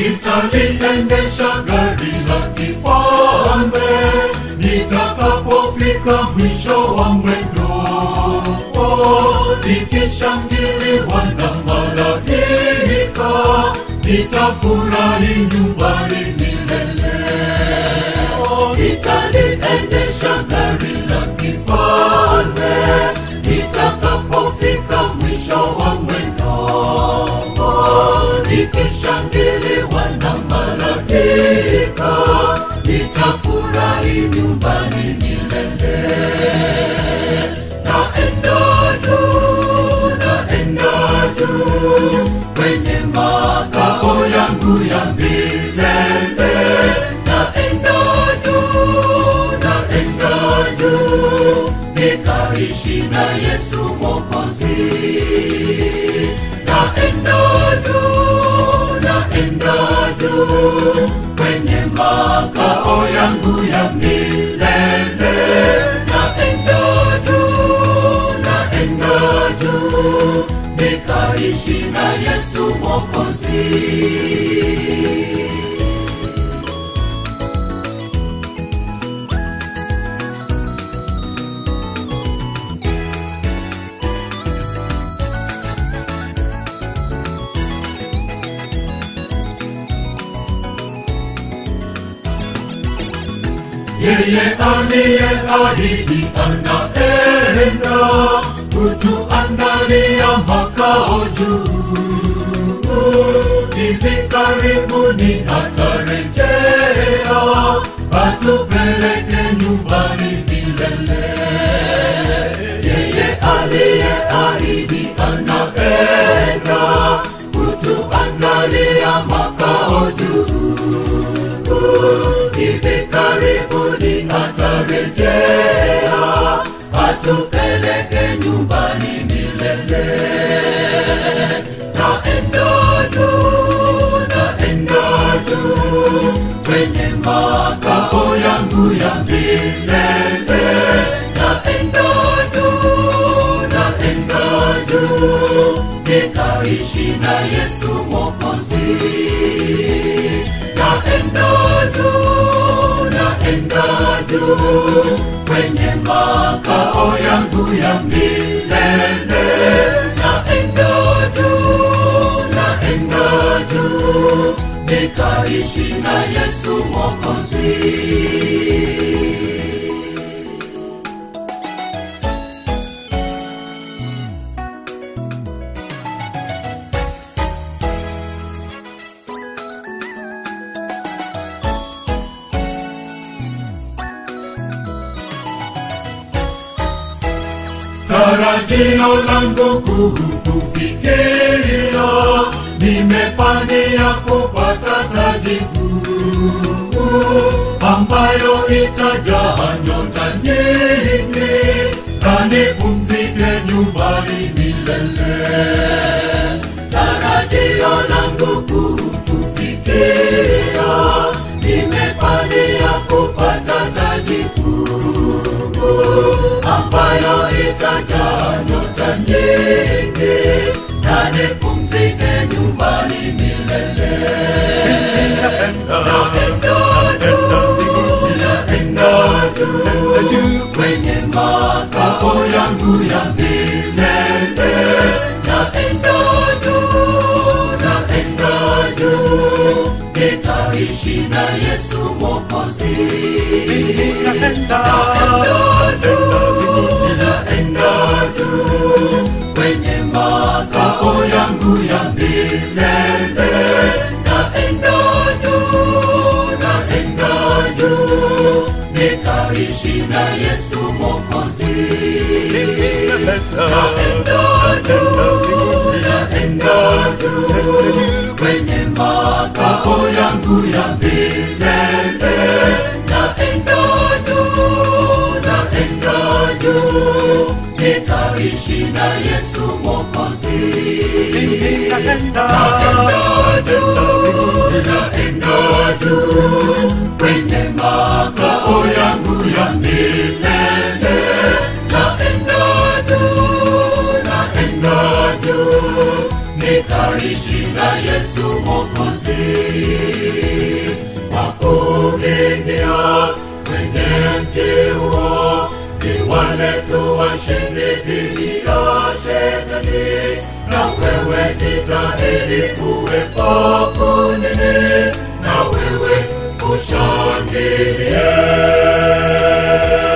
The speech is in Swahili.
nitaliendesha gari la kifalme nitakapofika mwisho wa mwendo nikishangiliwa na malaika nitafurahi nyumbani milele nitaliendesha gari la kifalme nitakapofika mwisho wa mwendo nikishangiliwa na malaika nitafurahi nyumbani milele naenda juu naenda juu kwenye makao yangu ya milele naenda juu naenda juu nikaishi na yesu mokozi naenda juu naenda juu kwenye makao yangu ya milele naenda juu naenda juu nikaishi na yesu mokozi yeye aliyeahidi anaenda kutuandalia makao juu hivi karibuni atarejea atupeleke nyumbani milele yeye aliyeahidi anaenda kutuandalia makao juu hivi karibuni atarejea atupeleke nyumbani milele naenda juu naenda juu kwenye makao yangu ya milele naenda juu naenda juu nikaishi na yesu mokozi naenda juu naenda juu kwenye makao yangu ya milele naenda juu naenda juu nikaishi na yesu mokozi tarajio langu kukufikiria nimepania kupata taji kuu ambayo itajaa nyota nyingi na nipumzike nyumbani milele tarajio langu kukufikiria nimepania kupata taji kuu ambayo itajaa nyota nyingi na nipumzike nyumbani milele naenda juu naenda juu kwenye makao yangu ya milele naenda juu naenda juu nikaishi na yesu mokozi naenda juu naenda juu kwenye makao yangu ya milele naenda juu naenda juu nikaishi na yesu mokozi naenda juu naenda juu kwenye makao yangu ya milele naenda juu naenda juu nikaishi na yesu mokozi naenda juu naenda juu kwenye makao yangu ya milele naenda juu naenda juu nikaishi na yesu mokozi wakuingia kwenye mji huo ni wale tu washindi dhidi ya shetani na wewe jitahidi kuwepo kunini na wewe ushangilie